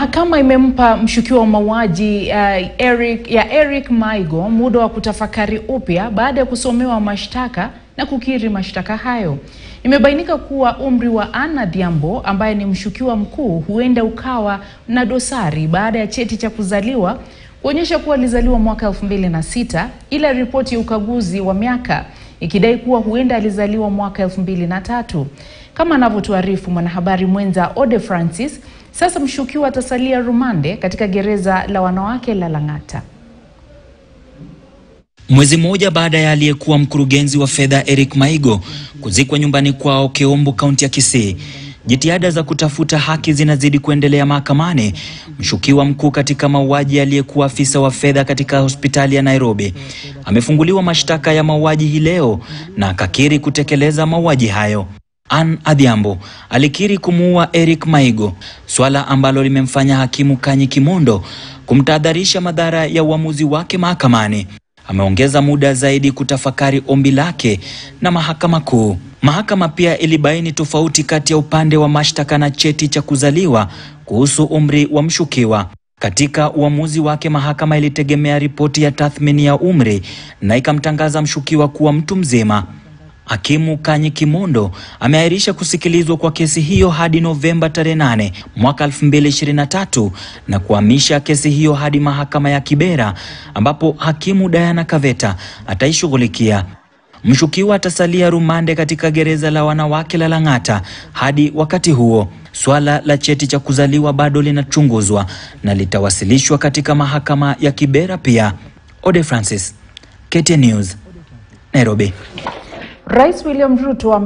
Mahakama imempa mshukiwa wa mauaji uh, Eric, ya Eric Maigo muda wa kutafakari upya baada ya kusomewa mashtaka na kukiri mashtaka hayo. Imebainika kuwa umri wa Ann Adhiambo ambaye ni mshukiwa mkuu huenda ukawa na dosari baada ya cheti cha kuzaliwa kuonyesha kuwa alizaliwa mwaka 2006 ila ripoti ya ukaguzi wa miaka ikidai kuwa huenda alizaliwa mwaka 2003. Kama anavyotuarifu mwanahabari mwenza Ode Francis, sasa mshukiwa atasalia rumande katika gereza la wanawake la Lang'ata. Mwezi mmoja baada ya aliyekuwa mkurugenzi wa fedha Eric Maigo kuzikwa nyumbani kwao Keombo, kaunti ya Kisii, jitihada za kutafuta haki zinazidi kuendelea mahakamani. Mshukiwa mkuu katika mauaji aliyekuwa afisa wa fedha katika hospitali ya Nairobi amefunguliwa mashtaka ya mauaji hii leo na akakiri kutekeleza mauaji hayo. Ann Adhiambo alikiri kumuua Eric Maigo, swala ambalo limemfanya hakimu Kanyi Kimondo kumtahadharisha madhara ya uamuzi wake mahakamani. Ameongeza muda zaidi kutafakari ombi lake na mahakama kuu. Mahakama pia ilibaini tofauti kati ya upande wa mashtaka na cheti cha kuzaliwa kuhusu umri wa mshukiwa. Katika uamuzi wake, mahakama ilitegemea ripoti ya tathmini ya umri na ikamtangaza mshukiwa kuwa mtu mzima. Hakimu Kanyi Kimondo ameahirisha kusikilizwa kwa kesi hiyo hadi Novemba tarehe 8 mwaka 2023 na kuhamisha kesi hiyo hadi mahakama ya Kibera ambapo hakimu Diana Kaveta ataishughulikia. Mshukiwa atasalia rumande katika gereza la wanawake la Lang'ata hadi wakati huo. Swala la cheti cha kuzaliwa bado linachunguzwa na litawasilishwa katika mahakama ya Kibera pia. Ode Francis, KTN News, Nairobi. Rais William Ruto